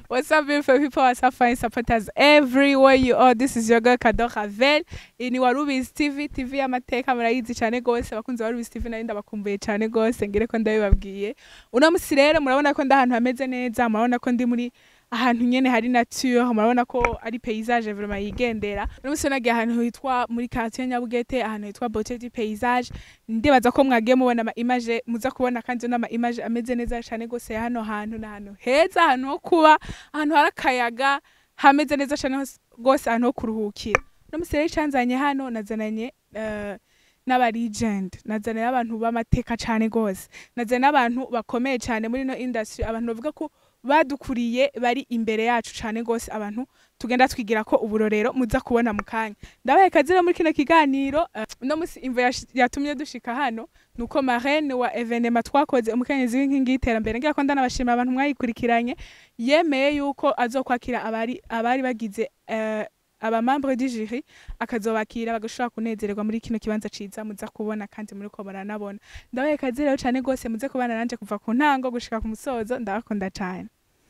What's up, beautiful people? What's up, fine supporters everywhere you are? This is your girl Kado Ravel. Iyi ni Warubizi TV, TV y'amateka murayizi cyane gose. Abakunzi ba Warubizi TV nari ndabakumbuye cyane gose ngire ko ndabibabwiye. Uno musi rero murabona ko ndi ahantu hameze neza, murabona ko ndi muri ahantu nyene hari nature, murabona ko ari paysage vraiment yigendera. Uno musi nagiye ahantu hitwa muri quartier Nyabugete, ahantu hitwa Beauté du Paysage. Ndibaza ko mwagiye mubona ama image muza kubona kandi n'ama image ameze neza cyane gose ya hano hantu na hano heza ahantu ho kuba ahantu hari akayaga hameze neza cyane hose- rwose ahantu ho kuruhukira no musere canzanye hano nazananye eh, n'aba legend nazananye n'abantu b'amateka cyane rwose nazanye n'abantu bakomeye cyane muri no industry abantu bavuga ko badukuriye bari imbere yacu cyane rwose abantu tugenda twigira ko uburorero muza kubona mu kanya ndabaye kazira muri kino kiganiro eh, uno musi imvo yash- yatumye dushika hano nuko marraine wa evenema twakoze umukenyezi w'inkingi y'iterambere ngira ko ndanabashimira abantu mwayikurikiranye yemeye yuko azokwakira abari abari bagize eh, abamambre du jury akazobakira bagashobora kunezererwa muri kino kibanza ciza muza kubona kandi muri ko muranabona ndabaye kazi rero cane gose muze kubana nanje kuva ku ntango gushika ku musozo ndabakunda cane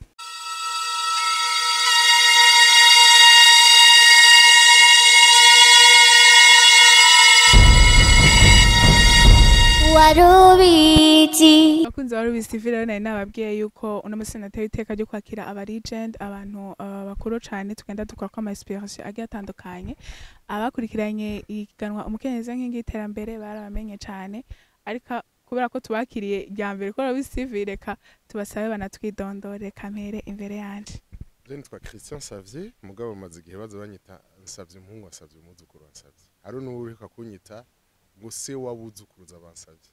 warubizi abakunzi ba Rubizi TV rero nari nababwiye yuko uno musi nateye iteka ryo kwakira aba legend abantu uh, bakuru cane tugenda dukora ko ama inspiration agiye atandukanye abakurikiranye iganwa umukenyezi w'inkingi y'iterambere barabamenye cane ariko kubera ko tubakiriye rya mbere ko Rubizi TV reka tubasabe banatwidondore reka mpere imbere yanje Je nitwa Christian Savye mugabo maze igihe baza banyita nsavye umuhungu wasavye umuzukuru wansavye hari n'uwureka kunyita ngo se wabuzukuruza bansavye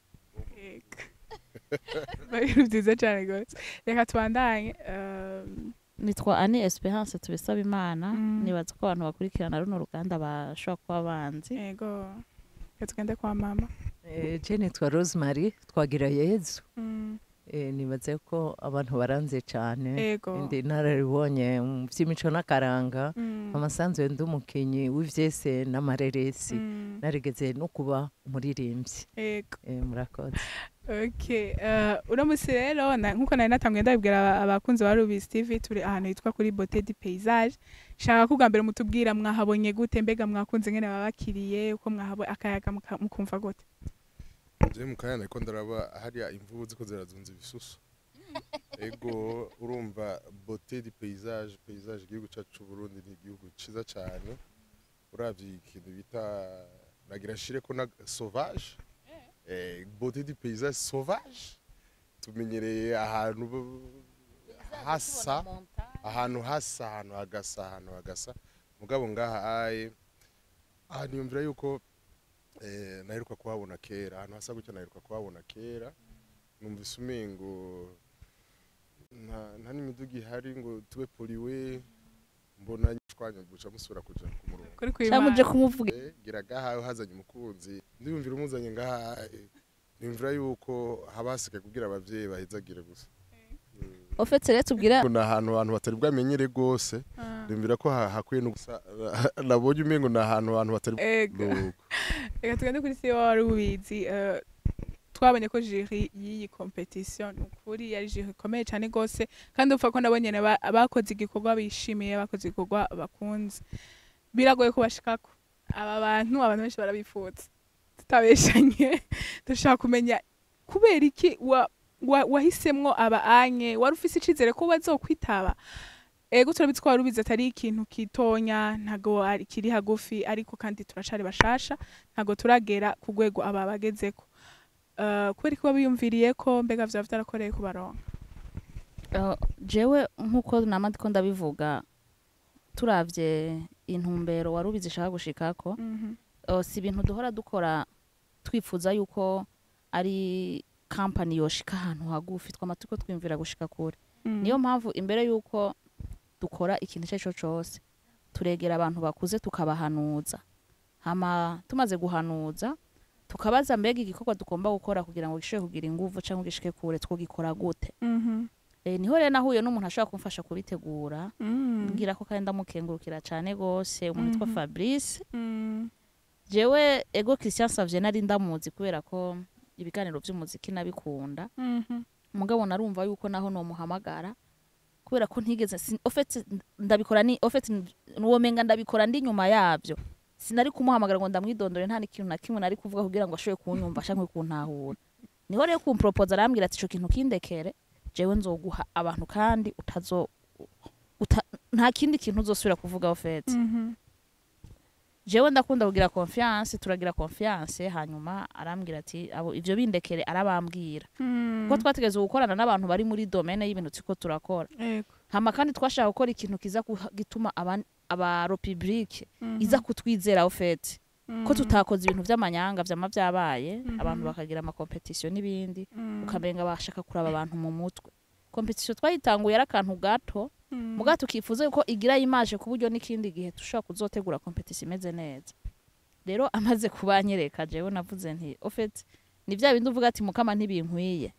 ibintu vyiza cane gose reka tubandanye um, nitwa ani esperance tubisaba imana Mm. nibaza ko abantu bakurikirana runo ruganda bashobora kuba banzi ego reka tugende kwa mama Eh, je nitwa rosemary twagira yezu mm. Eh, nibaze ko abantu baranze cyane ego ndi nararibonye mu by'imico n'akaranga Mm. amasanzwe ndi umukinyi w'ivyese n'amareresi Mm. narigeze no kuba umuririmbyi ego Eh, murakoze Okay, uh, uno musi rero na- nkuko nari natanguye ndabibwira aba- abakunzi ba Rubizi TV turi ahantu hitwa kuri Beauté du Paysage. Shaka ko bwa mbere mutubwira mwahabonye gute mbega mwakunze ngene babakiriye uko mwahabonye akayaga muka- mukumva gute. je mu kanya nariko ndaraba hariya imvubu ziko zirazunza ibisusu ego urumva beauté du paysage paysage igihugu cacu c'uburundi ni igihugu ciza cane uravye ikintu bita nagira nshire ko na sauvage eh, beauté du paysage sauvage tumenyereye ahantu b- hasa ahantu hasa ahantu hagasa ahantu hagasa mugabo ngaha aye aha niyumvira yuko eh, naheruka kuhabona kera ahantu hasa gutya naheruka kuhabona kera numvise umengo nta nta n'imiduga ihari ngo tube poliwe mbona nyishwanya guca musubira kuja ku murongo Kuri cyangwa uje kwima. kumuvuga Eh, gira ngaha hazanye umukunzi ndiyumvira umuzanye ngaha eh, niyumvira yuko haba hasigaye kugira abavyeyi bahezagire gusa ofetse rero tubwira ni ahantu abantu batari bwamenyere rwose Ah, ndumvira ko ha- hakwiye no gusa nabonye umengo ni ahantu abantu batari Ego. Nuko. Reka tugende kuri CEO wa Rubizi. Uh, twabonye ko jury y'iyi competition ni ukuri yari jury ikomeye cyane gose kandi upfa ko nabo nyene ba- bakoze igikorwa bishimiye bakoze igikorwa bakunze biragoye kubashikako aba bantu abantu benshi barabifuza tutabeshanye dushaka kumenya kubera iki wa, wa, wahisemwo aba anye wari ufise icizere ko bazokwitaba ego turabizi ko wari ubizi atari ikintu kitonya ntago ari- kiri hagufi ariko kandi turacari bashasha ntago turagera ku rwego aba bagezeko Uh, kubera ko biyumviriye ko mbega vyaba vyarakoreye kubaronka uh, jewe nk'uko nama ndiko ndabivuga turavye intumbero wari ubizi ishaka gushikako Mhm. uh, si ibintu duhora dukora twifuza yuko ari kampani yoshika ahantu hagufi twama turiko twiyumvira gushika kure Mm. niyo mpamvu imbere yuko dukora ikintu icyo ari cyo cyose turegera abantu bakuze tukabahanuza hama tumaze guhanuza tukabaza mbega igikorwa tugomba gukora kugira ngo gishobore kugira inguvu cyangwa gishike kure twogikora gute Mhm. e, niho rero nahuye n'umuntu ashobora kumfasha kubitegura Mm. mbwira ko kandi ndamukengurukira cyane gose umuntu witwa Mhm. fabrice Mm. jewe ego christian savye nari ndamuzi kubera ko ibiganiro by'umuziki nabikunda Mhm. mugabo narumva yuko naho nomuhamagara kubera ko ntigeze sin- ofete ndabikora ni ofete nuwomenga ndabikora ndi nyuma yavyo sinari kumuhamagara ngo ndamwidondore nta n'ikintu na kimwe nari kuvuga kugira ngo ashobore kunyumva canke kuntahura niho rero kumpropoza arambwira ati ico kintu kindekere jewe nzoguha abantu kandi utazo uta, nta kindi kintu uzosubira kuvuga ofete Mhm. jewe ndakunda kugira confiance turagira confiance hanyuma arambwira ati abo ivyo bindekere arabambwira Mm. kuko twategeze gukorana n'abantu bari muri domaine y'ibintu turiko turakora Yego. hama kandi twashaka gukora ikintu kiza guha- gituma aban- aba republique Mhm. iza kutwizera ofete ko Mhm. tutakoze ibintu vy'amanyanga vyama vyabaye Mhm. abantu bakagira amakompetisiyo n'ibindi Mm. ukamenga bashaka kuraba abantu mu mutwe kompetisiyo twayitanguye ari akantu gato Mm. muga tukifuza yuko igira imaje ku buryo n'ikindi gihe dushobora kuzotegura kompetisiyo imeze neza rero amaze kubanyereka jewe navuze nti ofete ni vya bindi uvuga ati mukama ntibinkwiye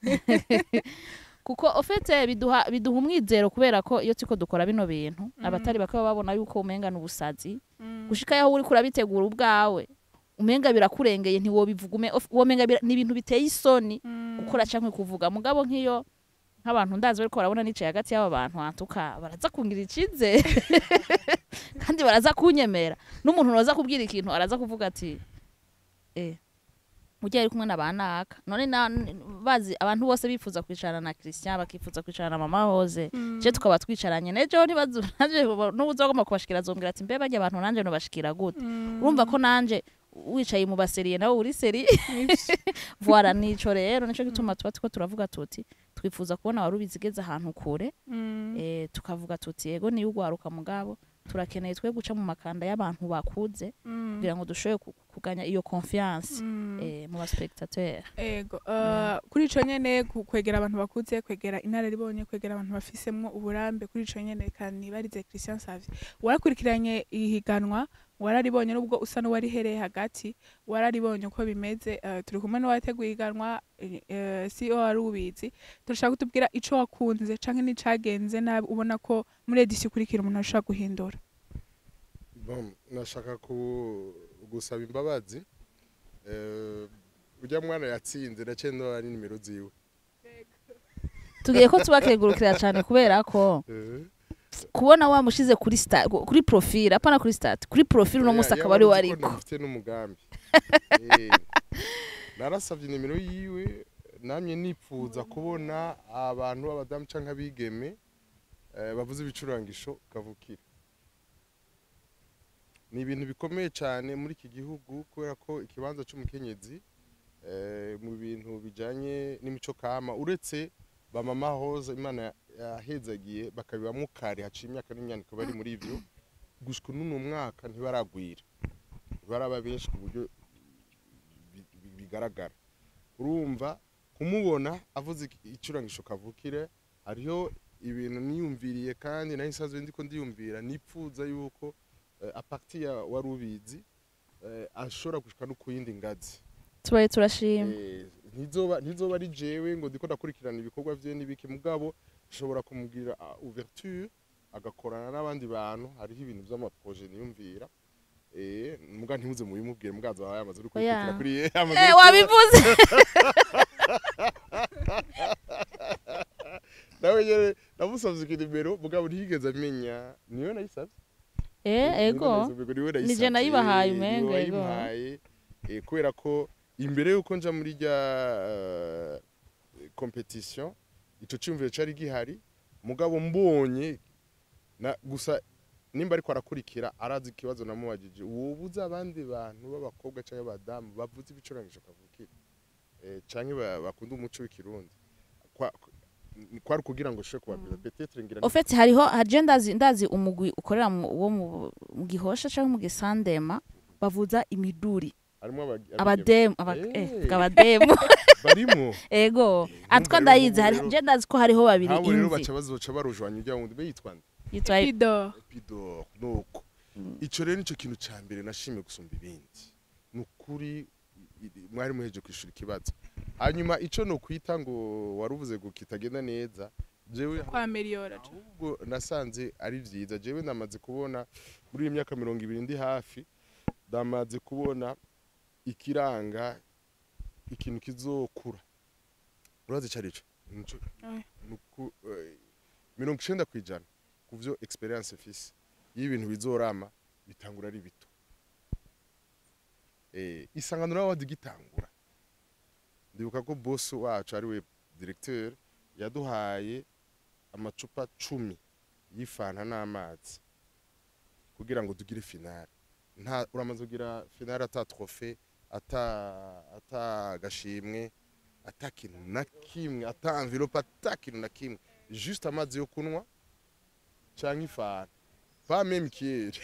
kuko ofete biduha biduha umwizero kubera ko iyo turiko dukora bino bintu abatari bakaba babona yuko umenga ni ubusazi Mm. gushika yaho uriko urabitegura ubwawe umenga birakurengeye ntiwobivuga ume- of- womenga bira- ni ibintu biteye isoni Mm. gukora canke kuvuga mugabo nk'iyo nk'abantu ndazi bariko barabona nicaye hagati y'aba bantu hantuka baraza kungira icizere kandi baraza kunyemera n'umuntu noza kubwira ikintu araza kuvuga ati eh ujya ari kumwe na banaka none na n- bazi abantu bose bifuza kwicarana na Christian bakifuza kwicarana na mama Hoze Mm. je tukaba twicaranye nejo nibazo nanje n'ubuzogoma kubashikira zombwira ati mbe bajya abantu nanje no bashikira gute Mm. urumva ko nanje wicaye mu baseriye nawe uri seri voila nico rero nico gituma tuba tuko turavuga tuti twifuza kubona wari ubizigeze ahantu kure Mm. eh, tukavuga tuti yego niyo ugwaruka mugabo turakeneye twe guca mu makanda y'abantu bakuze Mm. kugira ngo dushobore ku- kuganya iyo confiance Mm. eh, mu baspectateur ego uh, kuri ico nyene ku- kwegera abantu bakuze kwegera inararibonye kwegera abantu bafisemwo uburambe kuri ico nyene kanibarize Christian Savio warakurikiranye ihiganwa wararibonye nubwo usa n'uwarihereye hagati wararibonye uko bimeze uh, turi kumwe n'uwateguye ihiganwa uh, si wari ubizi turashaka kutubwira ico wakunze canke n'icagenze nabi ubona ko muri edisi ikurikira umuntu ashobora guhindura Bon, nashaka ku gusaba imbabazi Eh, ujya mwana yatsinze naciye ndora ni nimero ziwe tugiye ko tubakegurukira cyane kubera ko Eh, kubona wamushize kuri sta, kuri profile apana kuri stat kuri profile uno ya- musi yaba akaba ari azi ko wariko ndamufite n'umugambi Eh, narasavye nimero yiwe namye nipfuza kubona abantu b'abadamu canke abigeme eh, bavuze ibicurangisho kavukire ni ibintu bikomeye cyane muri iki gihugu kubera ko ikibanza c'umukenyezi eh, mu bintu bijanye n'imico kama uretse bamama hoza imana yahezagiye bakabibamwo kare haciye imyaka n'imyaniko bari muri ivyo gushika n'uno mwaka ntibaragwira ntibaraba benshi ku buryo bi- bi- bigaragara urumva kumubona avuze iki- icurangisho kavukire hariho ibintu niyumviriye kandi nayo nsanzwe ndiko ndiyumvira nipfuza yuko eh, aparti ya wari ubizi eh, ashobora gushika no ku yindi ngazi tubaye turashima Eh, ntizoba ntizoba ari jewe ngo ndiko ndakurikirana ibikorwa vye n'ibiki mugabo nshobora kumubwira ah, ouverture agakorana n'abandi bantu hariho ibintu vy'amaproje niyumvira eh muga ntimuze mubimubwire mugazo wawe yamaze uri Oya. kurikira kuri ye yamaze eh uri- wabivuze nawe nyene namusavye ikinimero mugabo ntiyigeze amenya niyo nayisavye eh ego Nije nayibahaye umenga, ego. wayimpaye eh, kubera ko imbere yuko nja muri rya eh, competition ico cyumviro cari gihari mugabo mbonye na gusa nimba ariko arakurikira arazi ikibazo namubajije wobuza abandi bantu b'abakobwa cyangwa abadamu bavuze ibicurangisho kavukire eh, canke ba- bakunda umuco w'ikirundi Kwa- kwari kugira ngo ushobore kubabwira petetre ngira au fait hariho haje ndazi ndazi umugwi ukorera mu- wo mu mu gihosha cyangwa mu gisandema bavuza imiduri harimo abagi- abademu aba- Eh. eh, vuga abademu barimo ego atwa rero ndayizi nk'ubu hari rero- je ndazi ko hariho babiri abo rero imvi baca bazoca barujwanya ujya wundi be yitwa nde yitwa Pido epidor nuko ico rero nico kintu ca mbere nashimye gusumba ibindi ni ukuri i- i- mwari muheje kwishura ikibazo hanyuma ico no kwita ngo waruvuze ngo kitagenda neza jewe kwa Meliora ahubwo nasanze ari vyiza jewe ndamaze kubona muri iyi myaka mirongo ibiri ndi hafi ndamaze kubona ikiranga ikintu kizokura urazi ico arico Nico- Oya. nuku- eh, mirongo icenda ku ijana ku vyo experience mfise iyo ibintu bizorama bitangura ari bito eh, isanganiro awadi gitangura ndibuka ko boss wacu ari we directeur yaduhaye amacupa cumi y'ifanta n'amazi kugira ngo tugire finale nta uramaze kugira finale ata trofe ata ata gashimwe ata kintu na kimwe ata envelope ata kintu na kimwe juste amazi yo kunywa canke ifanta pas même kiyeri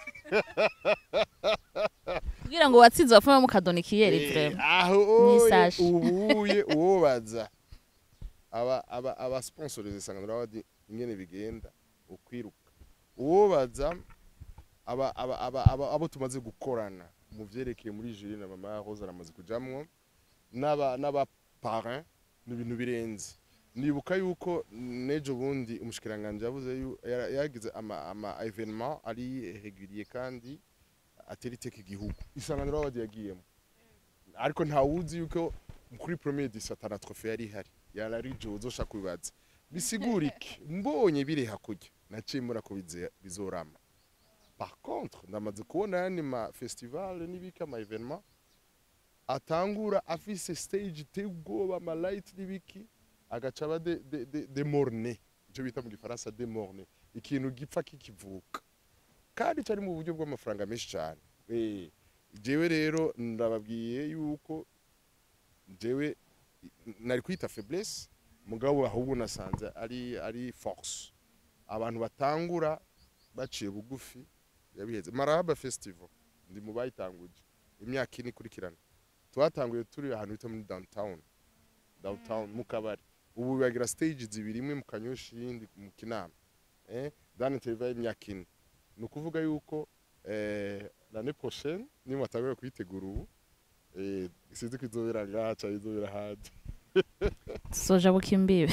kugira ngo watsinze wapfume mukadona ikiyeri Eh, vrema aho Ni oye, sashi. ubuye uwobaza aba aba aba sponsors isanganiro abadi ingene bigenda ukwiruka uwobaza aba aba aba aba abo tumaze gukorana mu vyerekeye muri jury na mama Rose aramaze kujamwo n'aba n'aba parrain ni ibintu birenze nibuka yuko nejo bundi umushikiranganje yavuze yu- yara- yagize ama ama evenement ari régulier kandi atera iteka igihugu isanganiro abadi yagiyemo ariko ntawuzi yuko kuri premier disi atana trofe yari ihari yarari jozo ushaka kubibaza bisigura iki mbonye biri hakurya naciye mbona ko bize- bizorama par contre ndamaze kubona yandi ma festival n'ibiki ama evenement atangura afise stage iteye ubwoba ama light n'ibiki agaca aba de, de, de, de morne icyo bita mu gifaransa de morne ikintu gipfa kikivuka kandi cyari mu buryo bw'amafaranga menshi cyane eh jewe rero ndababwiye yuko jewe nari kwita faiblesse mugabo ahubwo nasanze ari ari force abantu batangura baciye bugufi yabiheze marahaba festival ndi mu bayitanguje imyaka ine ikurikirana twatanguye turi ahantu bita muri downtown downtown mu kabari ubu bagira stage zibiri imwe mu kanyoshi iyindi mu kinama eh dani televiziyo y'imyaka ine ni ukuvuga yuko eh, l'année prochaine niba batangura kuyitegura ubu eh, sinzi ko izobera ngaha cyangwa izobera ahandi soja bukimbibe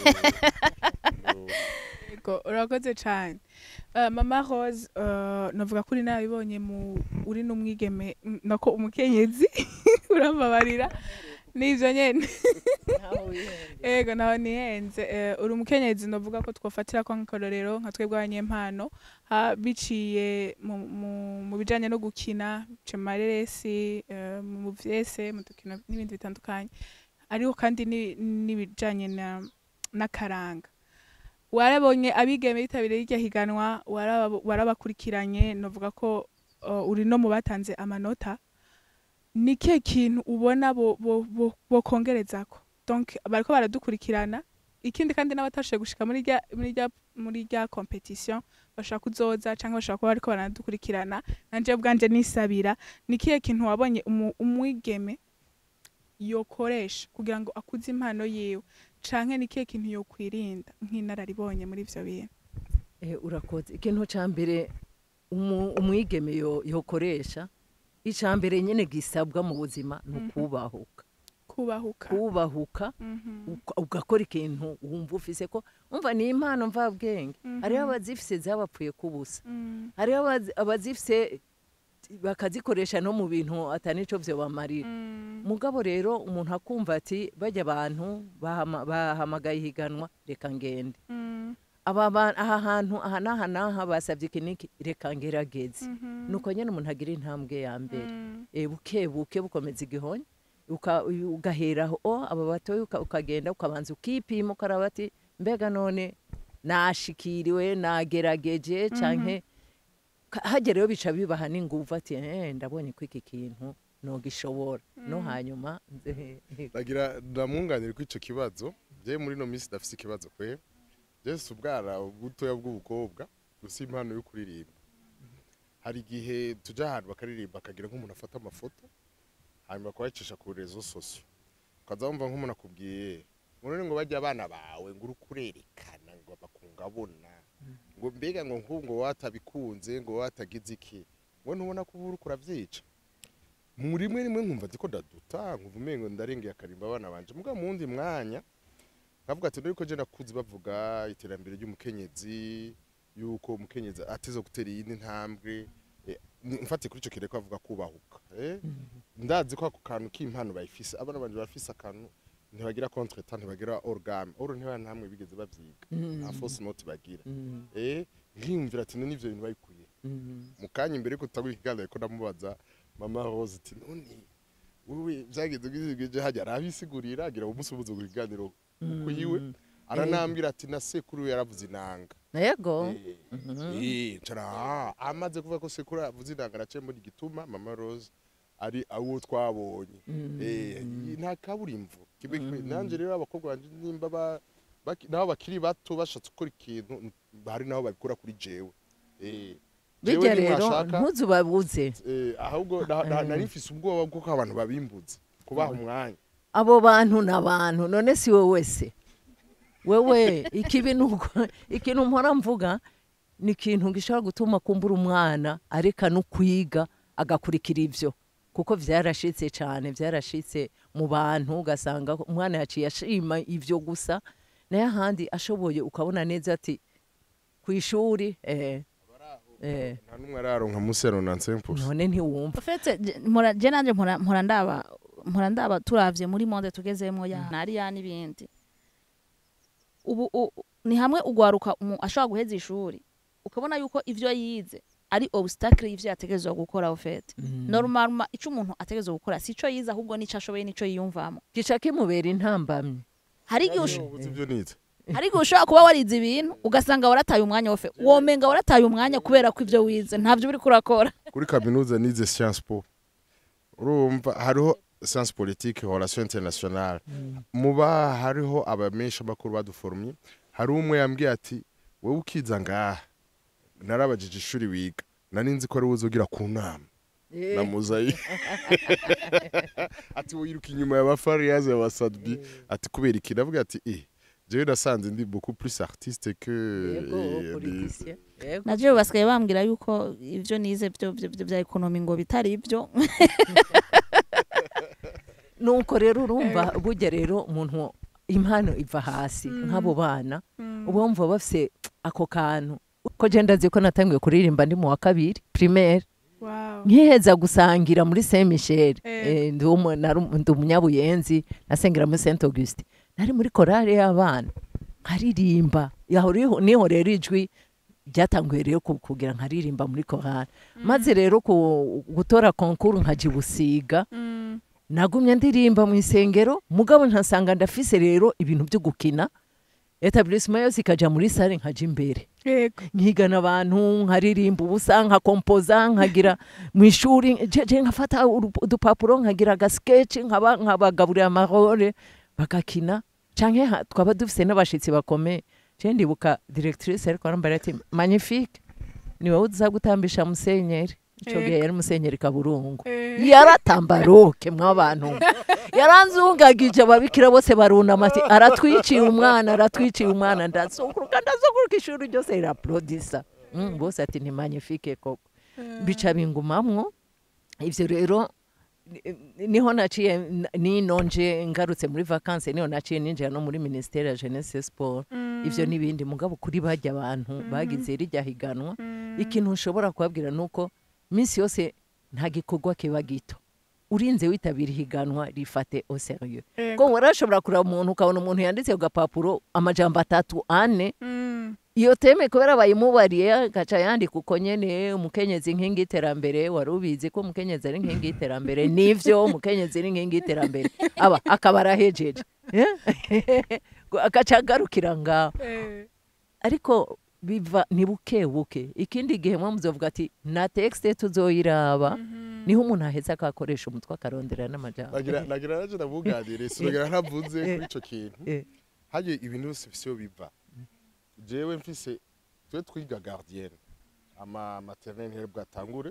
Eh, no. Yego, urakoze cyane Eh, mama rose eh, navuga ko uri nabibonye mu uri n'umwigeme mm, nako umukenyezi urambabarira n'ivyo nyene ego nawe nihenze eh, uri umukenyezi navuga ko twofatira ko nk'akarorero nka twebwe abanyempano ha- biciye mu, mu, mu bijanye no gukina bice mu mareresi eh, mu vyese mu dukino n'ibindi bitandukanye ariko kandi ni- n'ibijanye na n'akaranga warabonye abigeme bitabiriye iryo higanwa waraba- warabakurikiranye navuga ko uh, uri no mu batanze amanota ni kihe kintu ubona bo- bo- bo- bokongerezako donc bariko baradukurikirana ikindi kandi n'abatashoboye gushika muri rya muri rya muri rya competition bashaka kuzoza canke bashaka kuba bariko baradukurikirana nanje bwanje nisabira ni kihe kintu wabonye umu- umwigeme yokoresha kugira ngo akuze impano yiwe canke ni kihe kintu yokwirinda nk'inararibonye muri ivyo bintu Eh, urakoze ikintu ca mbere umu- umwigeme yo- yokoresha ica mbere nyene gisabwa mu buzima ni Mhm. ukubahuka kubahuka kubahuka Mhm. uka- ugakora ikintu wumva ufise ko umva ni impano mvabwenge Mhm. hariho abazifise zabapfuye kubusa Mm. hariho abazi- abazifise bakazikoresha no mu bintu atanico vyo bamarira Mm. mugabo rero umuntu akumva ati bajya abantu bahama- bahamagaye ihiganwa reka ngende Mm. aba ba- aha hantu aha n'aha n'aha basabye iki n'iki reka ngerageze Mhm. nuko nyine umuntu agira intambwe ya mbere Mm. Eh, buke buke bukomeza igihonyi uka- ugaheraho o aba batoya uka- ukagenda ukabanza ukipima ukaraba ati mbega none nashikiriwe nagerageje canke ka- hagerayo bica bibaha n'inguvu ati "Eh, ndabonye ko iki kintu nogishobora no hanyuma nze- ndagira ndamwunganira ko icyo kibazo je muri no minsi ndafise ikibazo kwe je si ubwana butoya bw'ubukobwa gusa impano yo kuririmba hari igihe tujya ahantu bakaririmba akagira nk'umuntu afata amafoto hanyuma kubacisha ku rezo sosio ukaza wumva nk'umuntu akubwiye ngo none ngo bajya abana bawe ngo uri kurerekana ngo bakungabona ngo mbega ngo nk'ubu ngo watabikunze ngo watagize iki ngo ntubona ko uba uri kuravyica mu rimwe rimwe nkumva ndiko ndaduta nkumva umengo ndarengeye akarimba abana banje muga mu wundi mwanya nkavuga ati ndiko je nakuze bavuga iterambere ry'umukenyezi yuko umukenyezi ateze gutera iyindi ntambwe eh, ni- mfatiye kuri ico kire ko avuga kubahuka eh? ndazi ko ako kantu k'impano bayifise abana banje barafise akantu ntibagira contretemps ntibagira orgame oro ntiba namwe bigeze bavyiga nta fausse note bagira Mm, eh nkiyumvira ati none ivyo bintu bayikuye mm, mu kanya imbere ko tutagura ikiganiro ko ndamubaza mama Rose ati none wowe byageze gizigije hajya arabisigurira agira umunsi ubuze ku kiganiro kuyiwe aranambwira ati na sekuru yaravuze inanga yego Eh, ncara ah, amaze kuvuga ko sekuru yavuze inanga naciye muri gituma mama Rose ari awo twabonye eh nta kaburimbo kibe nanje rero abakobwa banje nimba ba baki- nabo bakiri bato bashatse gukora ikintu hari naho babikora kuri jewe eh jewe bijya rero nimwashaka, ntuzubabuze eh, ahubwo na- na- nari mfise ubwoba bw'uko abantu babimbuza kubaha umwanya abo bantu ni abantu none si wowe se wewe ikibi ni uko ikintu mpora mvuga ni ikintu gishobora gutuma kumbura umwana areka no kwiga agakurikira ibyo kuko byarashitse cyane byarashitse mu bantu ugasanga umwana yaciye ashima ibyo gusa nayo ahandi ashoboye ukabona neza ati ku ishuri eh, eh, nta n'umwe araronka munsi ya ronanse impusi none ntiwumva ufite je nanje mpora mpora ndaba mpora ndaba turavye muri monde tugezemo ya nariya n'ibindi ubu u- ni hamwe ugwaruka umu- ashobora guheza ishuri ukabona yuko ivyo yize ari obstacle y'ivyo yategerezwa gukora ufete normalement ico umuntu ategerezwa gukora sico yize ahubwo nico ashoboye nico yiyumvamo gica kimubera intambamyi hari igihe usho- ubuze ibyo nize hari igihe ushobora kuba warize ibintu ugasanga warataye umwanya wofe womenga warataye umwanya kubera ko ivyo wize ntavyo uriko urakora kuri kaminuza nize science po urumva hariho science politique relation internationale muba hariho abamenshi amakuru baduforumye hari umwe yambwiye ati wowe ukiza ngaha narabajije ishuri wiga nari nzi ko ari wowe uzogira ku nama na muzayi ati wiruka inyuma y'abafariyazi y'abasadbi ati kubera iki ndavuga ati eh jewe nasanze ndi beaucoup plus artiste que yego eh, politicien yego navyo basigaye bambwira yuko ivyo nize vyo vyo- vyo vya ekonomi ngo bitari ivyo nuko rero urumva burya rero umuntu impano iva hasi nk'abo bana uba wumva bafise ako kantu ko je ndazi ko natangiye kuririmba ndi mu wa kabiri primaire wow nkiheza gusangira muri saint michel Eh. eh, ndi umu- nari umu- ndi umunyabuyenzi nasengera muri saint auguste nari muri korale y'abana nkaririmba yaho riho- niho rero ijwi ryatanguye rero ku- kugira nkaririmba muri korale maze rero ku- gutora konkuru nkaja ibusiga Mm. nagumye ndirimba mu isengero mugabo nkasanga ndafise rero ibintu byo gukina etablissement yose ikaja muri sale nkaja imbere yego nkigana abantu nkaririmba ubusa nkakompoza nkagira mu ishuri je je nkafata urup- udupapuro nkagira agasketch nkaba nkabagaburira amarore bagakina canke ha- twaba dufise n'abashitsi bakomeye je ndibuka directrice ariko arambara ati magnifique ni wowe uza gutambisha musenyeri ico gihe Ego. yari musenyeri kaburungu Eh. yaratambaroke mw'abantu yaranzungagije ababikira bose barunama ati aratwiciye umwana aratwiciye umwana ndazukuruka ndazukuruka ishuri ryose riraplodisa mm, bose ati ni magnifique koko bica bingumamwo ivyo rero ni- niho naciye n- nino nje ngarutse muri vacances niho naciye ninjira no muri ministere ya jeunesse et sport ivyo n'ibindi mugabo kuri barya abantu bagize rirya higanwa ikintu ushobora kubabwira nuko minsi yose nta gikorwa kiba gito urinze witabira ihiganwa rifate au sérieux Ego. ko warashobora kureba umuntu ukabona umuntu yanditse ku gapapuro amajambo atatu ane Mm. iyo teme kubera bayimubariye agaca yandika uko nyene umukenyezi inkingi y'iterambere wari ubizi ko umukenyezi ari inkingi y'iterambere nivyo umukenyezi ari inkingi y'iterambere aba akaba arahejeje Eh? agaca agarukira ngaho Eh. ariko biva ni buke buke ikindi gihe mwe muzovuga ati na texte tuzoyiraba niho umuntu aheza akakoresha umutwe akarondera n'amajambo nagira nagira naje ndabuganire sinagira ntavuze kuri ico kintu Eh. haje ibintu byose bifise iyo biva jewe mfise twe twiga gardienne ama maternelle ntiyari bwatangure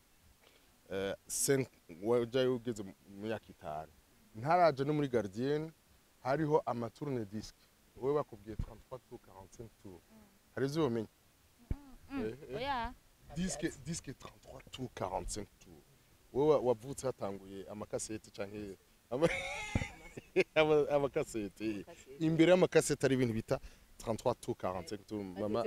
eh, cinq wajayo ugeze mu myaka itanu ntaraje no muri gardienne hariho amaturne disque wowe bakubwiye 33 tour 45 tour hari ivyo womenya Eh, eh. disque disque 33 tour 45 tour wowe wavutse hatanguye amakasete canke ama- ama- amakasete imbere y'amakasete ari ibintu bita 33 tour 45 tour mama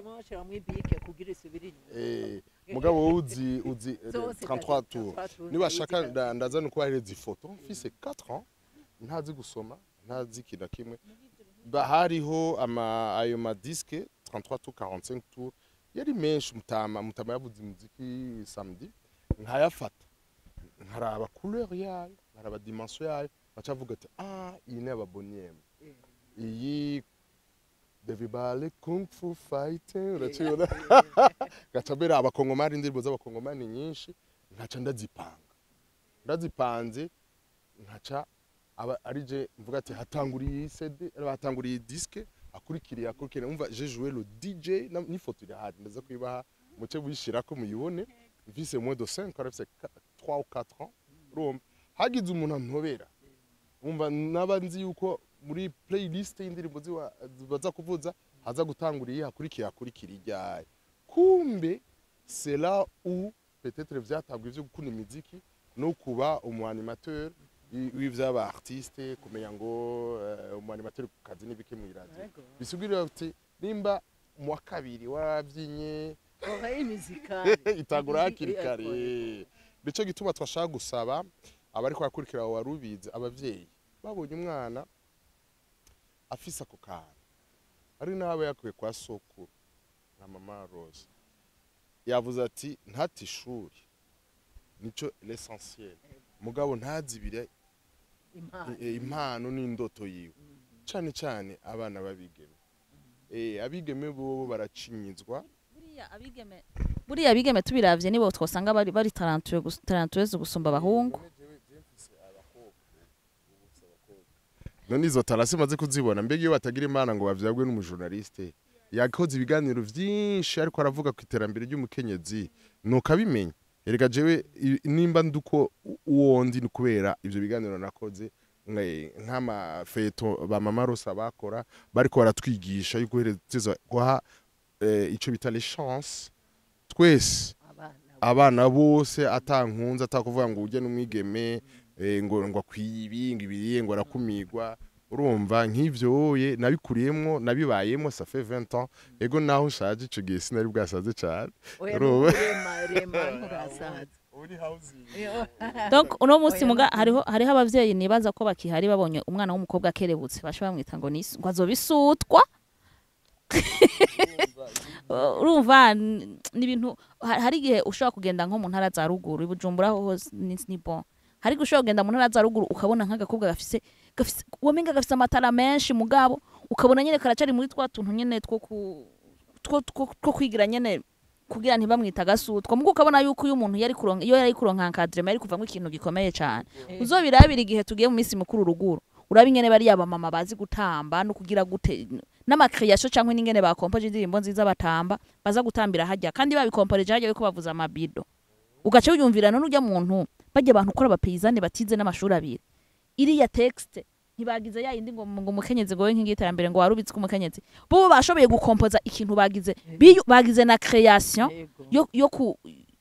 eh, mugabo wowe uzi uzi eh, Zose 33 tour tour, nibashaka nda- ndazana uko bahereza ifoto mfise 4 ans ntazi gusoma ntazi ikintu na kimwe Ba- hariho ama ayo madiske 33 tour 45 tour yari menshi mutama mutama yavuze umuziki samedi nkayafata nkaraba couleur yayo nkaraba dimension yayo nkaca avuga ati ah iyi ni ababoniyemu iyi devibale kung fu fighting uracibona ngaca mbere abakongomani indirimbo z'abakongomani nyinshi nkaca ndazipanga ndazipanze nkaca aba ari je mvuga ati hatanguriye iyi CD hatanguriye iyi disque akurikiriye akurikiriye umva je joué le DJ na- n'ifoto irahari ndaza kuyibaha muce buyishirako muyibone mfise moins de 5 ans mfise 3 ou 4 ans urumva hagize umuntu antobera umva naba nzi yuko muri playlist y'indirimbo ziwa- baza kuvuza haza gutangura iyi hakurikiye hakurikira ijyaye kumbe c'est là où peut-être vyatabwa ivyo gukunda imiziki no kuba umu animateur i- w'ivy'aba artiste kumenya ngo eh, umu animateur ku kazi n'ibiki mw'iradio bisigurira ati nimba mu wa kabiri waravyinye ohaye imizika itangura hakiri kare nico gituma twashaka gusaba abariko barakurikira abo warubizi abavyeyi babonye umwana afise ako kantu ari n'abo yakuye kwa sokuru na mama rose yavuze ati ntati ishuri nico l'essentiel mugabo ntazibire impano i- impano n'indoto yiwe cane cane abana babigeme eh abigeme bobo baracinyizwa buriya abigeme buriya abigeme tubiravye nibo twosanga bari bari talentueux gus- talentueuse gusumba abahungu none izo tarasi maze kuzibona mbega iyo batagira imana ngo bavyagwe n'umujournaliste yakoze ibiganiro vyinshi ariko aravuga ku iterambere ry'umukenyezi nuko abimenya erega jewe i- nimba nduko uwo ndi ni kubera ivyo biganiro nakoze nka- nk'amafeto ba mama rosa bakora bariko baratwigisha yuko uhereza guha eh, ico bita les chance twese abana abana bose atankunze atakuvuga ngo ujye n'umwigeme eh, ngo ngo akwiye ibi ngo ibiriye ngo arakumirwa urumva nk'ivyo ye nabikuriyemwo nabibayemwo ça fait 20 ans ego naho nshaje ico gihe sinari bwasaze cyane oya Urumva? rema rema nturasaza donc uno munsi muga hariho hariho abavyeyi nibaza ko bakihari babonye umwana w'umukobwa akerebutse basha bamwita ngo ni ngo azobisutwa urumva n- ni ibintu ha- hari igihe ushobora kugenda nko mu ntara za ruguru i bujumbura ho hose ni ni bon hari igihe ushobora kugenda mu ntara za ruguru ukabona nk'agakobwa gafise gafise wamenga gafise amatara menshi mugabo ukabona nyene karacari muri twa tuntu nyene two ku two two- two kwigira nyene kugira ntibamwita agasutwa mugo ukabona yuko uyu muntu yari kuronka iyo yari kuronka encadrement yari kuvamwo ikintu gikomeye cane uzobirabira igihe tugiye mu minsi mikuru ruguru uraba ingene bariya bamama bazi gutamba no kugira gute n'amakreation cyangwa n'ingene bakompoje indirimbo nziza batamba baza gutambira hajya kandi babikomporeje hajya yuko bavuza amabido ugaca wiyumvira none ujya muntu bajya abantu ukora abapeyizane batize n'amashuri abiri iriya texte ntibagize ya yindi ngo ngo umukenyezi ngo we nk'igiterambere ngo warubitse umukenyezi bo bashoboye gukompoza ikintu bagize biyu- bagize na création yo yo ku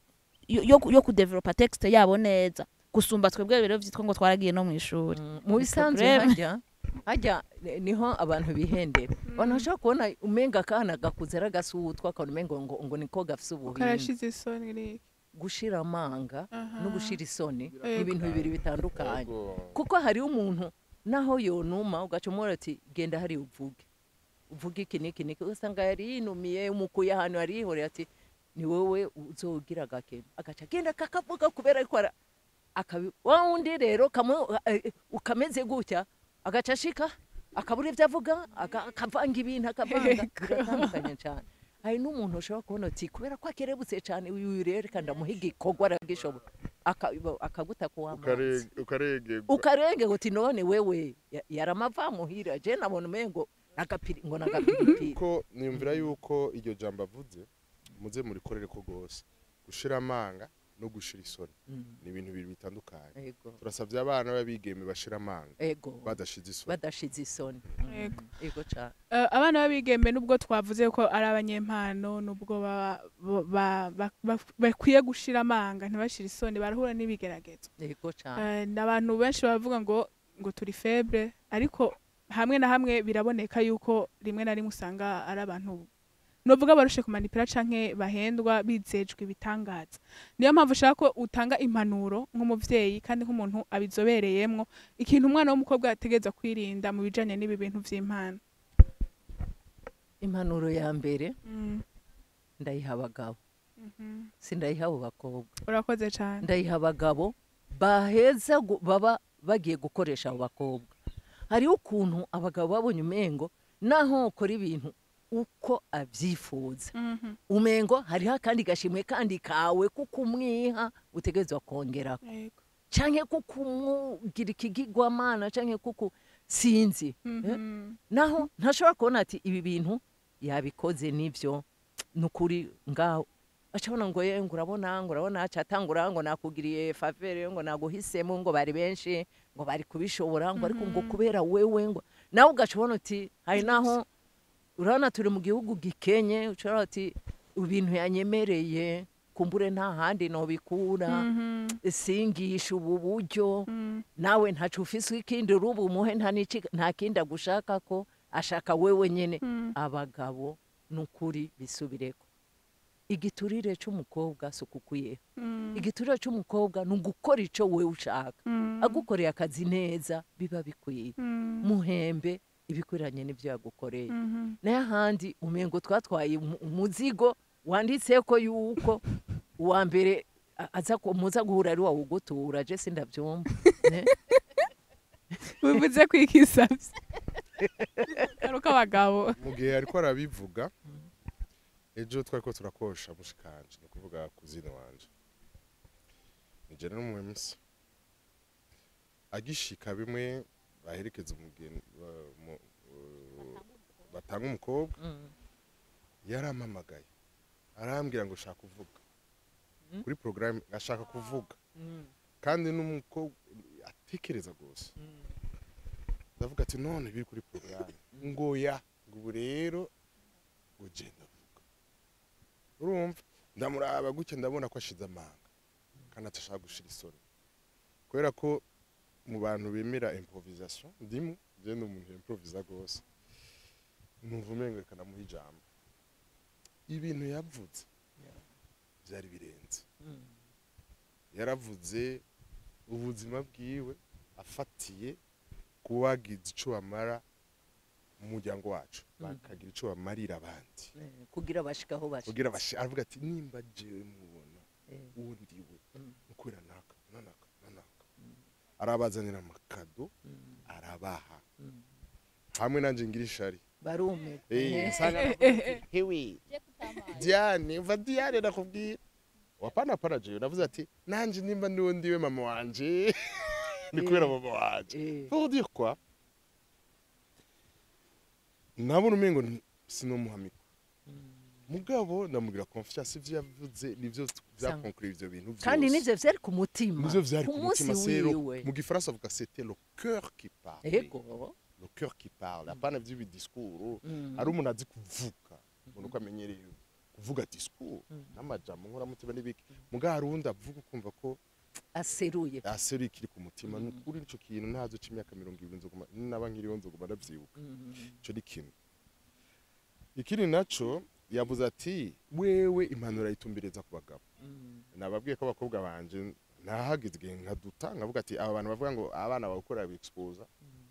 yo, yo, yo kudevelopa texte yabo neza gusumba twebwe rero vyitwa ngo twaragiye no mu ishuri mu bisanzwe Problème. hajya hajya ni- niho abantu bihendera abantu bashobora kubona umenga akana gakuze ari agasutwa akabona umenga ngo ngo niko gafise ubuhinga karashize isoni riki gushira amanga Aha. no gushira isoni ni Ego. ibintu bibiri bitandukanye Ego. kuko hariho umuntu naho yonuma ugaca umubwira ati genda hariya uvuge uvuge iki n'iki n'iki ugasanga yari yinumiye umukuye ahantu yari yihoreye ati ni wowe uzogira agakema agaca agenda kakavuga kubera ko ara- akabi wa wundi rero kamu- eh, ukameze gutya agaca ashika akabura ibyo avuga aga- akavanga ibintu akavanga Ego. biratandukanye cyane hari n'umuntu ushobora kubona uti kubera ko akerebutse cyane uyu rero reka ndamuha igikorwa aragishoboye Aka- akaguta ku w'amazi Ukare- ukaregerwa ukarenge uti none wewe ya- yaramava muhira je nabona umengo nagapiri ngo nagapiripiri ko niyumvira yuko iryo jambo avuze muze murikorere ko rwose gushira amanga no gushira isoni ni ibintu bibiri bitandukanye ego turasabye abana b'abigeme bashira amanga ego badashize isoni badashize isoni Ego. ego cyane Eh, abana b'abigembe nubwo twavuze ko ari abanyempano nubwo ba- ba- ba- ba- bakwiye gushira amanga ntibashire isoni barahura n'ibigeragezo ego cyane Eh, n'abantu benshi baravuga ngo ngo turi febre ariko hamwe na hamwe biraboneka yuko rimwe na rimwe usanga ari abantu novuga barushe kumanipira canke bahendwa bizejwe ibitangaza niyo mpamvu ushaka ko utanga impanuro nk'umuvyeyi kandi nk'umuntu abizobereyemwo ikintu umwana w'umukobwa yategereza kwirinda mu bijanye n'ibi bintu vy'impano impanuro ya mbere Mm, ndayiha abagabo mhm. sindayiha abo bakobwa urakoze cane ndayiha abagabo baheza gu- baba bagiye gukoresha abo bakobwa hariho ukuntu abagabo babonye umengo naho ukora ibintu uko abyifuza Mhm, umengo hariho akandi gashimwe kandi kawe kuko umwiha utegerezwa kongera yego. canke kuko umugira ikigigwamana canke kuko sinzi eh? Mhm, naho ntashobora kubona ati ibi bintu yabikoze nivyo nukuri ngaho acabona ngo ye ngo urabona ngo urabona acatangura ngo nakugiriye favere ngo naguhisemo ngo bari benshi ngo bari kubishobora ngo ariko ngo kubera wewe ngo nawe ugacabona uti hari naho urabona turi mu gihugu gikenye ushobora uti ibintu yanyemereye kumbure nta handi nobikura mhm, singisha ubu buryo mhm. nawe ntacu ufise ikindi rubu umuhe nta n'iki- nta kindi agushaka ko ashaka wewe nyene Mm. abagabo nukuri bisubireko igiturire c'umukobwa si ukukwiyeho Mm, igiturire c'umukobwa ni ugukora ico wewe ushaka mm, agukoreye akazi neza biba bikwiye mm, muhembe ibikwiranye n'ivyo yagukoreye mhm. nayo ahandi umengo twatwaye umu- umuzigo wanditseko yuko uwa mbere a- aza ku- muza guhura ari wawugutura je sindavyumva ne? bivuze kwikisavye garuka abagabo mu gihe ariko arabivuga ejo twari ko turakosha mushikanje ni ukuvuga kuzina wanje nije n'umwemsi agishika bimwe baherekeza umugeni ba- mu- uh, batanga umukobwa Mm. yarampamagaye arambwira ngo shaka kuvuga Mm. kuri porogaramu ashaka kuvuga Mm. kandi n'umukobwa atekereza rwose Mm. ndavuga ati none biri kuri porogaramu ngo ya ngo ubu rero ngo genda vuga urumva ndamuraba gutya ndabona ko ashize amanga kandi atashaka gushira isoni kubera ko mu bantu bemera improvisation ndimo je ni umuntu improvisa rwose numva umengo reka namuha ijambo ibintu yavuze byari birenze Mm. yaravuze ubuzima bwiwe afatiye kuba wagize icyo bamara mu muryango wacu bakagira icyo bamarira abandi Eh, kugira bashikaho bashika kugira bashi aravuga ati nimba jewe mubona Eh. uwo ndiwe Mm. ukwira naka nanaka nanaka arabazanira amakado Mm. arabaha Mm. hamwe nanjye ngira ishari barumirwa Eh, Eh. nsanga navuga ati, hewe diane uva diane nakubwira wapana pana jewe navuze ati nanjye nimba ndiwe ndiwe mama wanje ni kubera mama wanje Eh. pour dire quoi nabona umengo ni- sinomuhamika mugabo ndamubwira confiance ivyo yavuze nivyo vyakonkura ivyo bintu vyose kandi nivyo vyari ku mutima nivyo vyari ku ku munsi mutima sero wiwe mu gifaransa avuga c'était le cœur qui parle ego le cœur qui parle apana vy'ibi discours Mm. ari umuntu azi kuvuga umuntu uko amenyereye kuvuga discours n'amajambo nkoramutima n'ibiki mugabo hari uwundi avuga ukumva ko aseruye aseruye ikiri ku mutima ni ukuri ico kintu ntazo c'imyaka mirongo ibiri nzoguma naba nkiriho nzoguma ndavyibuka Mm. ico ni kimwe ikindi naco yavuze ati wewe impanuro ayitumbereza ku bagabo Mm. nababwiye ko abakobwa banje ntahageze igihe nkaduta nkavuga ati aba bantu bavuga ngo abana bawukorera biexposa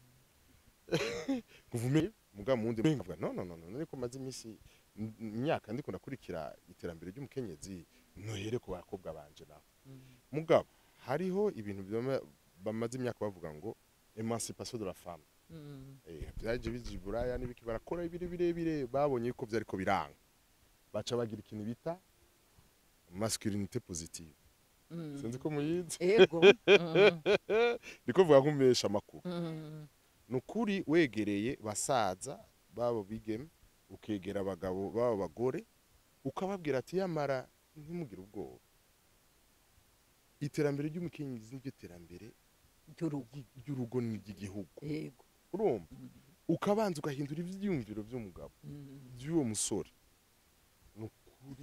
kuvume muga mundi nkavuga no no no no ariko maze iminsi m- imyaka ndiko ndakurikira iterambere ry'umukenyezi nohere ku bakobwa banje naho Mm. mugabo hariho ibintu byama- bamaze imyaka bavuga ngo emancipation de la femme Mm. eh byaje biji buraya n'ibiki barakora ibiri birebire babonye ko byariko biranga baca bagira ikintu bita masculinité positive Mm. sinzi ko muyizi ego Mm. niko vuga nkumesha amakuru Mm. nukuri wegereye basaza babo bigeme ukegera abagabo babo bagore ukababwira ati yamara ntimugire ubwoba iterambere ry'umukenyezi niryo terambere Ry'urugo. ry'i- ry'urugo n'iry'igihugu ego urumva ukabanza ugahindura ivyiyumviro vy'umugabo Mm. by'uwo musore nukuri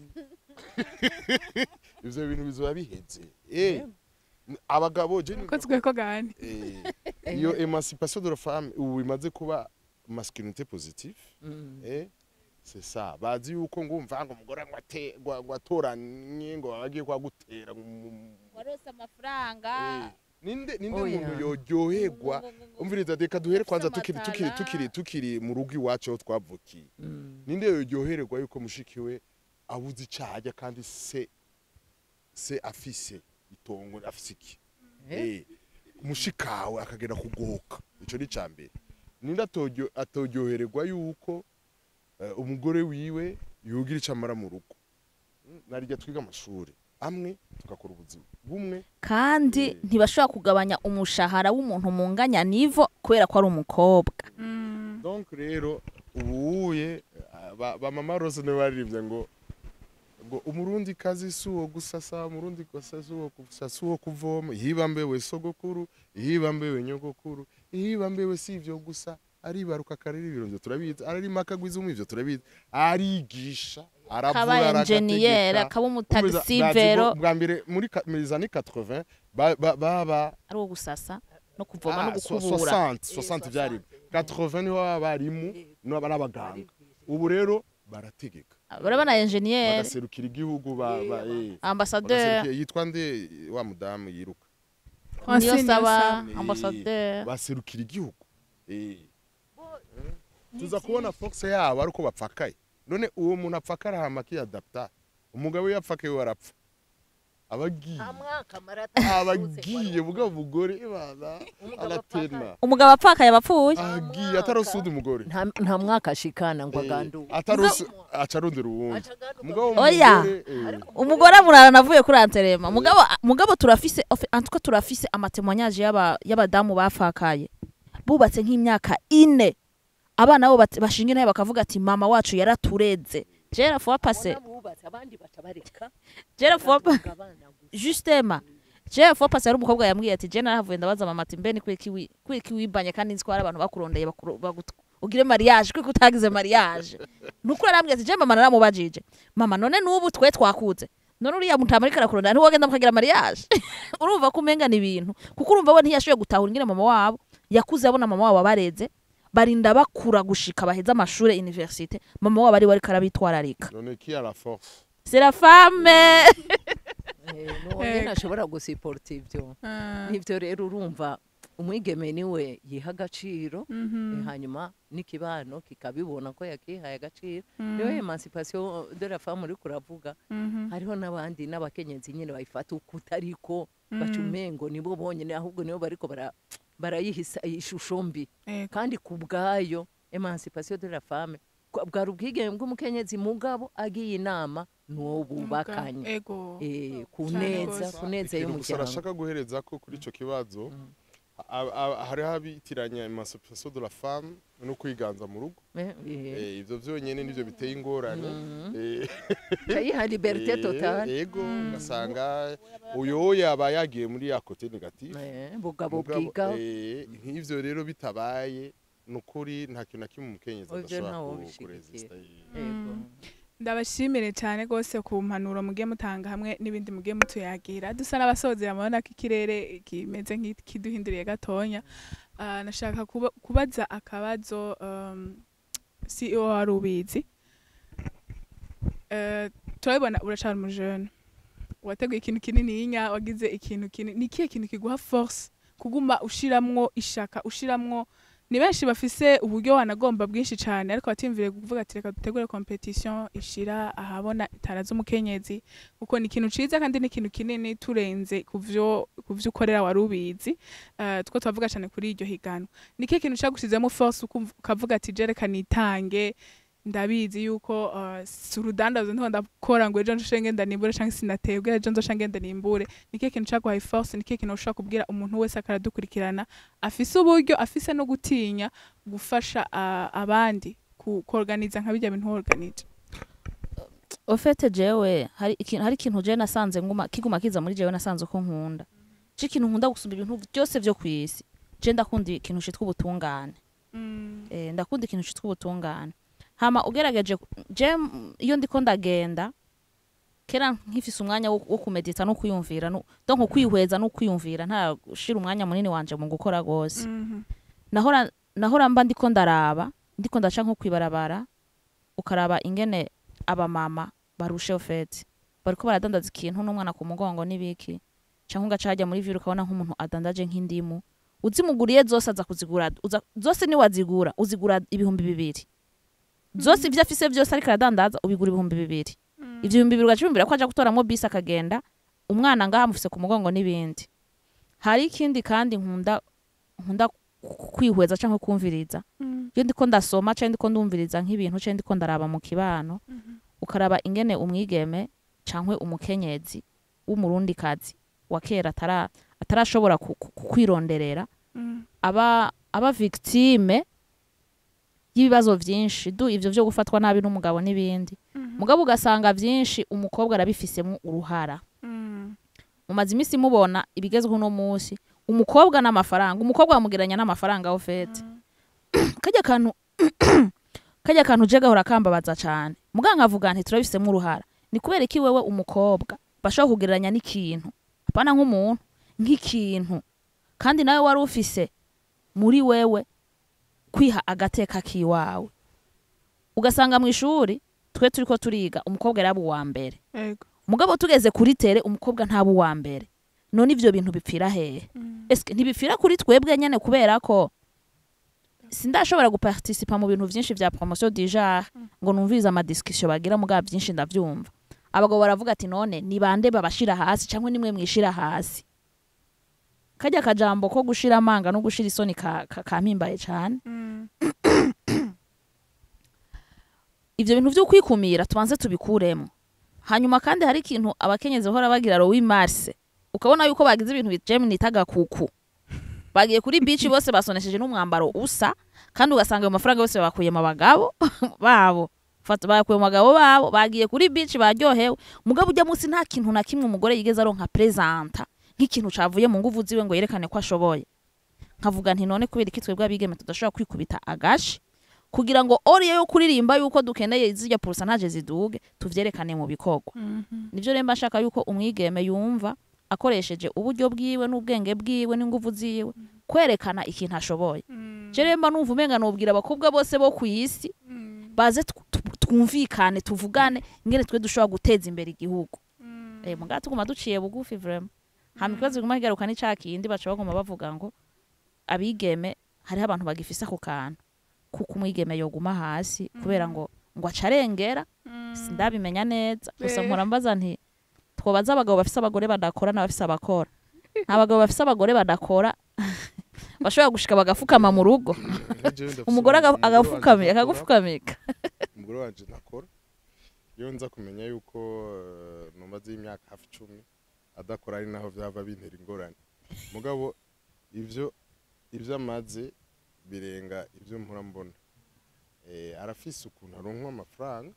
ivyo bintu bizoba biheze eh abagabo je ko tweko gani Eh, iyo emancipation de la femme ubu imaze kuba masculinité positive Mm. eh, c'est ça bazi yuko ngumva ngo umugore ngo ate- ngo- ngo atoranye ngo bagiye kwagutera ngo mu- warose amafaranga Eh, ninde ninde Oya. muntu yoryoherwa umviriza reka duhere kwanza Ufise tukiri tukiri amatara. tukiri tukiri mu rugo iwacu aho twavukiye Mm. ninde yoryoherwa yuko mushiki we abuze icyaha kandi se se afise itongo afise iki Eh? Eh, mushikawe akagenda kugoka ico ni cambere ninde atoryo- atoryohererwa yuko eh, umugore wiwe yugira ico amara mu rugo Mm, narirya twiga amashuri amwe tugakora ubuzima bumwe kandi Eh. ntibashobora kugabanya umushahara w'umuntu munganya nivo kubera ko ari umukobwa Mm. donc rero ubuye ba, ba mama rose niwe baririmbye ngo ngo umurundi kazi si uwo gusasa umurundi kosa si uwo gusa si uwo kuvoma ihibambewe sogokuru ihibambewe nyogokuru ihibambewe si ivyo gusa aribaruka akarera ibirondyo turabizi ararima akagwiza umwe ivyo turabizi arigisha aravura kaba enjeniyeri aragategeka. akaba Umviriza, bazi umutagisivero ngo bwa mbere muri ka- muri zani 80 ba- ba- baba ari uwo gusasa no kuvoma no Ah, so- gukubura 60 60 byari 80 niho abarimu n'aba n'abaganga ubu rero barategeka barabona enjeniyeri bagaserukira igihugu ba, ba, eh, ambasaderi bagaserukira- yitwa nde wa mudamu yiruka Hosni niyo saba Niyonsaba. ambasaderi baserukira igihugu eh. tuza kubona force yabo ariko bapfakaye none uwo muntu apfakara hama akiyadapta umugabo iyo apfakaye we arapfa abagiye nta mwaka marata abagiye bwa mugore bana aratena umugabo apfakaye abapfuye agiye atarasuda umugore nta nta mwaka ashikana ngo Eh, aganduke atarusi aca arondera uwundi Acaganduka mugabo Oya. umugore, eh, umugore amurara navuye kuri anterema mugabo mugabo turafise ofe- en tout cas turafise amatemwanyaje y'aba- y'abadamu bafakaye bubatse nk'imyaka ine abana bo bat- bashinga nayo bakavuga ati mama wacu yaratureze jera fois passé Abona bubatse abandi baca bareka jera fois pa- bagatunga abana gusa. justement jera fois passé hari umukobwa yambwiye ati je narahavuye ndabaza mama ati mbe ni kwiki wi- kwiki wibanye kandi nzi ko hari abantu bakurondeye bakuru- bagut- ugire mariage kwiki utagize mariage nukuri arambwiye ati je mama naramubajije mama none n'ubu twe twakuze none uriya muntu amarika arakurondera ntiwogenda mukagira mariage urumva ko umenga ni ibintu kuko urumva we ntiyashoboye gutahura ingene mama wabo yakuze abona mama wabo abareze barinda bakura gushika baheze amashure universite mama wabo ari we ariko arabitwararika none qui a la force c'est la femme Eh, nuwo ntashobora gusiporta ibyo Ah. nibyo rero urumva umwigeme niwe yiha agaciro Mhm. eh, hanyuma n'ikibano kikabibona ko yakihaye agaciro Mhm. niyo emancipation de la femme uri kuravuga Mhm. hariho n'abandi n'abakenyezi nyine bayifata uko utariko baca Mhm. umengo nibo bonyine ahubwo nibo bariko bara- barayihisa ishusho mbi Ego. kandi ku bwayo emancipation de la femme kwa- bwari ubwigenge bw'umukenyezi mugabo agiye inama n'uwo bubakanye Ego. Eh, ku Cyane neza gose. ku neza ikintu gusa y'umuryango arashaka guhereza ko kuri ico kibazo a- a- hariho abitiranya emancipation de la femme no kwiganza mu rugo Eh, eh, Eh, ivyo vyonyene nivyo biteye ingorane Eh, cayiha liberté eh, totale ego ugasanga uyo yaba yagiye muri ya kote negative Eh, bugabo Mugabo, bwiga eh, nk'ivyo rero bitabaye nukuri nta kintu na kimwe umukenyezi Ivyo adashobora ntawo ku- bishigikira. kuresista Yego. ndabashimire cyane rwose ku mpanuro mugiye mutanga hamwe n'ibindi mugiye mutuyagira dusa n'abasozera murabona ko ikirere kimeze nk'ikiduhinduriye gatonya Ah, nashaka kuba- kubaza akabazo um, CEO wari ubizi Eh, turabibona uracana umujene wateguye ikintu kinininya wagize ikintu kinini ni ikihe kintu kiguha force kuguma ushiramwo ishaka ushiramwo ni benshi bafise uburyo wanagomba bwinshi cyane ariko batimvire kuvuga ati reka dutegure competition ishira ahabona itara z'umukenyezi kuko ni ikintu ciza kandi ni ikintu kinini turenze kuvyo kuvyo ukorera wari ubizi uh, two twavuga cyane kuri iryo higanwa ni ikihe kintu cagushizemo force ukumva- ukavuga ati je reka nitange ndabizi yuko uh, si urudandazo ntiho ndakora ngo ejo nshoshe ngenda nimbure canke sinatebwe ejo nzosha ngenda nimbure ni ikihe kintu caguhaye force ni ikihe kintu ushobora kubwira umuntu wese akaradukurikirana afise uburyo afise no gutinya gufasha uh, abandi ku- kuorganiza nka bijya bintu organize ofete jewe hari ikintu hari ikintu jewe nasanze nguma kiguma kiza muri jewe nasanze uko nkunda je ikintu nkunda gusumba ibintu byose byo kwisi je ndakunda ikintu citwa ubutungane mm. eh, ndakunda ikintu citwa ubutungane hama ugerageje ku- je m- iyo ndiko ndagenda kera nkifise umwanya wo, wo kumedita no kwiyumvira no donc kwihweza no kwiyumvira nta gushira umwanya munini wanje mu gukora gose Mhm. nahora nahora mba ndiko ndaraba ndiko ndaca nko kwibarabara ukaraba ingene abamama barushe ofeti bariko baradandaza ikintu n'umwana ku mugongo n'ibiki canke ugaca hajya muri vire ukabona nk'umuntu adandaje nk'indimu uzimuguriye zose aza kuzigura uza, zose niwazigura uzigura ibihumbi bibiri zose ivyo afise vyose ariko aradandaza ubigura ibihumbi bibiri ivyo bihumbi bibiri ugacibumbira ko aja gutoramo bisi akagenda umwana ngaha amufise ku mugongo n'ibindi hari ikindi kandi nkunda nkunda ku- kwihweza canke kumviriza iyo ndiko ndasoma canke ndiko ndumviriza nk'ibintu canke ndiko ndaraba mu kibano ukaraba ingene umwigeme canke umukenyezi w'umurundikazi wa kera atara atarashobora ku- ku- ku- kwironderera aba aba victime y'ibibazo vyinshi du ivyo vyo gufatwa nabi n'umugabo n'ibindi mugabo ugasanga vyinshi umukobwa arabifisemo uruhara mumaze iminsi mubona ibigezweho uno munsi umukobwa n'amafaranga umukobwa bamugeranya n'amafaranga aho fete kajya kantu kajya kantu je gahora kambabaza cane muganga avuga nti turabifisemo uruhara ni kubera iki wewe umukobwa bashobora kugereranya n'ikintu apana nk'umuntu nk'ikintu kandi nawe wari ufise muri wewe kwiha agateka kiwawe ugasanga mu ishuri twe turiko turiga umukobwa yari aba uwa mbere Ego. mugabo tugeze kuri tere umukobwa ntaba uwa mbere none ivyo bintu bipfira hehe eske ntibipfira kuri twebwe nyene kubera ko sindashobora guparticipa mu bintu vyinshi vya promotion du genre ngo numvirize amadiscussion bagira mugabo vyinshi ndavyumva abagabo baravuga ati none ni bande babashira hasi cyangwa nimwe mwishira hasi kajya akajambo ko gushira amanga no gushira isoni ka- ka- kampimbaye cane ivyo bintu vyo kwikumira tubanze tubikuremo hanyuma kandi hari ikintu abakenyezi bahora bagira rowi marse ukabona yuko bagize ibintu bijemini itaga kuku bagiye kuri bici bose basonesheje n'umwambaro usa kandi ugasanga ayo mafaranga yose bakuye mu bagabo babo fata bakuye mu bagabo babo bagiye kuri bici baryohewe mugabo ujya munsi nta kintu na kimwe umugore yigeze aronka presenta nk'ikintu cavuye mu nguvu ziwe ngo yerekane ko ashoboye nkavuga nti none kubera iki twebwe abigeme tudashobora kwikubita agashi kugira ngo oriye yo kuririmba yuko dukeneye zirya pourcentage ziduge tuvyerekane mu bikorwa nivyo rero mba nshaka yuko umwigeme yumva akoresheje uburyo bwiwe n'ubwenge bwiwe n'inguvu ziwe kwerekana ikintu ashoboye je rero mba numva umenga nobwira abakobwa bose bo ku isi baze tw- tw- twumvikane tuvugane ingene twe dushobora guteza imbere igihugu eh mugabo tuguma duciye bugufi vraiment hama ikibazo kiguma kigaruka ni ca kindi baca baguma bavuga ngo abigeme hariho abantu bagifise ako kantu kuko umwigeme yoguma hasi kubera ngo ngo acarengera sindabimenya neza gusa Eh. mpora mbaza nti twobaza abagabo bafise abagore badakora n'abafise abakora nta bagabo bafise abagore badakora bashobora gushika bagafukama mu rugo umugore aga- agafukamika akagufukamika umugore wanje ntakora iyo nza kumenya yuko eh, numaze imyaka hafi icumi adakora ari naho vyava bintera ingorane mugabo ivyo ivyo amaze birenga ivyo mpora mbona eh, arafise ukuntu aronkwa amafaranga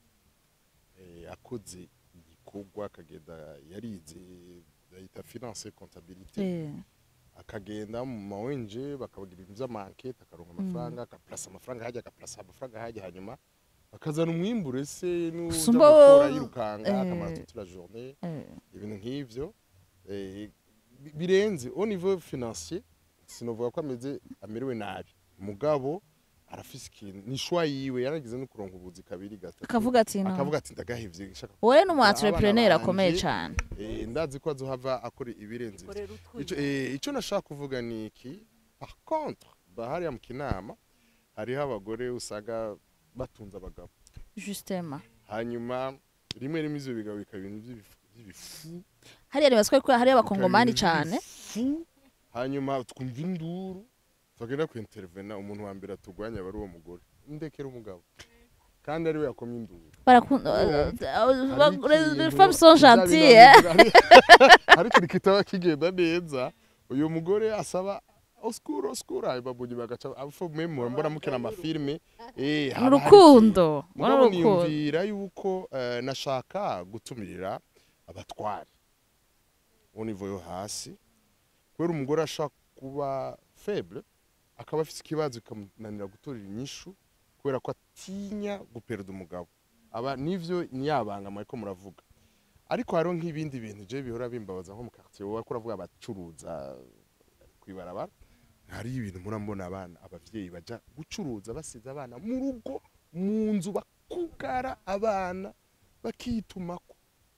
eh, akoze igikorwa akagenda yarize bayita finance comptabilité Eh, akagenda mu ma ONG bakabagira ibintu vy'amankete akaronka amafaranga agaplasa amafaranga hajya agaplasa amafaranga hajya hanyuma akazana umwimbure se n'uza Sumba- gukora yirukanga eh. akamara toute la journée eh, ibintu nk'ivyo eh, bi- birenze au niveau financier sinovuga ko ameze amerewe nabi mugabo arafise ikintu ni shwa yiwe yaragize no kuronka ubuzi kabiri gatatu akavuga ati no akavuga ati ndagahevye nshaka wowe ni umu abana entrepreneur banje, akomeye cane eh, ndazi ko azohava akora ibirenze ivyo ico eh, ico nashaka kuvuga ni iki par contre bahariya mu kinama hariho abagore usanga batunze abagabo justement hanyuma rimwe rimwe ivyo bigabo bikaba ibintu vy'ibifu- vy'ibifu hariya nibaswe ko hariyo bikaba abakongomani ibintu cane vy'ibifu, hanyuma twumva induru twagenda kuintervena umuntu wa mbere atugwanya aba ari uwo mugore ndekera umugabo kandi ariwe yakomye induru barakunda Hari les ikintu femmes sont bizabira- gentilles hein hari- hari ikintu kitaba kigenda neza uyu mugore asaba oskuro oskuro hanyuma mu nyuma agaca apfa mwe mbona mukina amafilime eh, haba hari urukundo ikintu. mbona mugabo urukundo niyumvira yuko eh, nashaka gutumirira abatwari au niveau yo hasi kubera umugore ashaka kuba faible akaba afite ikibazo bikamunanira gutorera inyishu kubera ko atinya guperda umugabo aba nivyo niyabanga mwariko muravuga ariko hariho nk'ibindi bintu je bihora bimbabaza nko mu quartier wowe ko uravuga abacuruza kwibarabara hari ibintu murambona abana abavyeyi baja gucuruza basize abana mu rugo mu nzu ba- bakugara abana bakitumako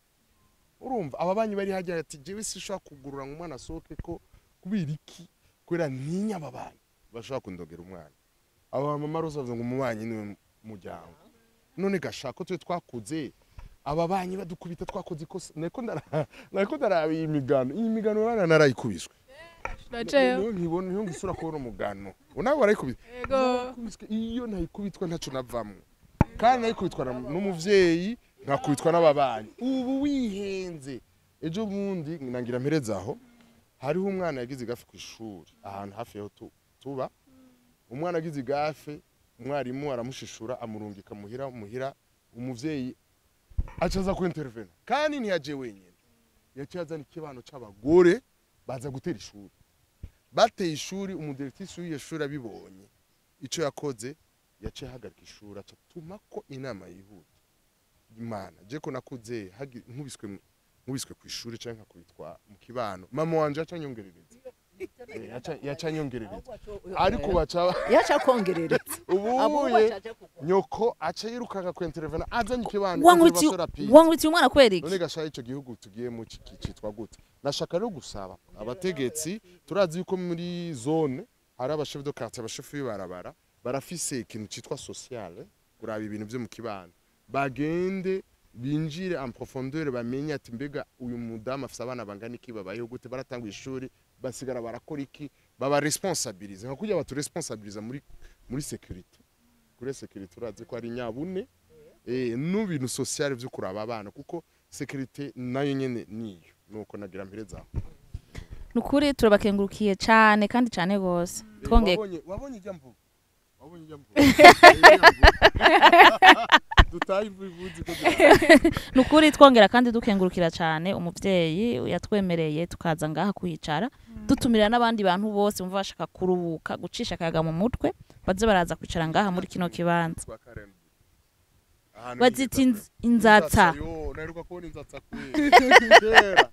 urumva aba banyi bari hajya ati jewe sinshobora kugurura ngo umwana asohoke ko kubera iki kubera ntinya aba bana bashobora kundogera umwana aba mama rose bavuze ngo umubanyi niwe muryango none gashaka ko twe twakuze aba banyi badukubita twakoze ikosa nariko ndara- nariko ndaraba iyi migano iyi migano bana narayikubiswe Uraceyo? niyo nkibona niyo ngisura kubona umugano unawe warayikubise Yego. Nakubiswe, iyo ntayikubitwa ntaco navamwo kandi nayikubitwa na- n'umuvyeyi nkakubitwa n'ababanyi ubu wihenze ejo bundi nangira mpereza aho hariho umwana yagize igafe ku ishuri ahantu hafi yaho tu- tuba umwana agize igafe umwarimu aramushishura amurungika muhira muhira umuvyeyi aca aza ku intervene kandi ntiyaje wenyine yaciye azana ikibano c'abagore baza gutera ishuri bateye ishuri umudirekitisi w'iyo shuri abibonye icyo yakoze yaciye ahagarika ishuri aca atuma ko inama yihuta imana je ko nakuze hagi- nkubiswe mu- nkubiswe ku ishuri cyangwa nkakubitwa mu kibano mama wanje yaca anyongerereza Eh, yaca- yaca anyongerereza ariko baca yaca kongerereza ubuye nyoko aca yirukanka ku intervene azanye ikibano wankubitiye intervention rapide. wankubitiye umwana kubera iki none gashaye ico gihugu tugiyemo ciki- citwa gute nashaka rero gusaba abategetsi turazi yuko muri zone hari abashef de quartier abashef b'ibarabara barafise ikintu citwa sociale kuraba ibintu vyo mu kibano bagende binjire en profondeur bamenye ati mbega uyu mudamu afise abana bangana iki babayeho gute baratanga ishuri basigara barakora iki baba responsabilize nka kurya batu responsabilize muri muri sécurité kuri sécurité urazi ko ari nyabune eh n'ibintu sociale vyo kuraba abana kuko sécurité nayo nyene niyo nuko nagira mpereza aho nukuri turabakengurukiye cyane kandi cyane gose twongeye wabonye wabonye ijya mvuga wabonye ijya mvuga Ijya mvuga. dutaye imvu ivuzi ko nukuri twongera kandi dukengurukira cyane umuvyeyi yatwemereye tukaza ngaha kuhicara dutumira n'abandi bantu bose bumva bashaka kuruhuka gucisha akayaga mu mutwe baze baraza kwicara ngaha muri kino kibanza kwa Karen Ahantu bazita heza inz- inzatsa yo naheruka kubona inzatsa kera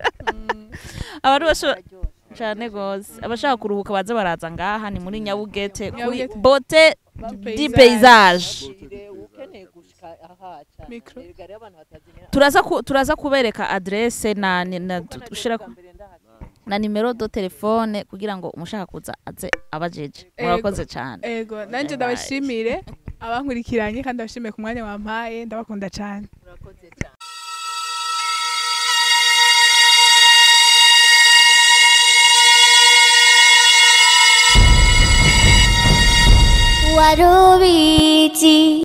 abantu bashobora cyane gose abashaka kuruhuka baze baraza ngaha ni muri nyabugete kuri Nyabugete. bote Du di paysage. paysage ukeneye gushika aha cyane Micro. erega rero abantu batazimenya turaza ku, turaza kubereka adresse na, na, na dushira na nimero do telefone kugira ngo umushaka kuza aze abajeje Ego. murakoze cyane Ego, nanje ndabashimire abankurikiranye kandi ndabashimiye ku mwanya wampaye ndabakunda cyane urakoze cyane wari ubizi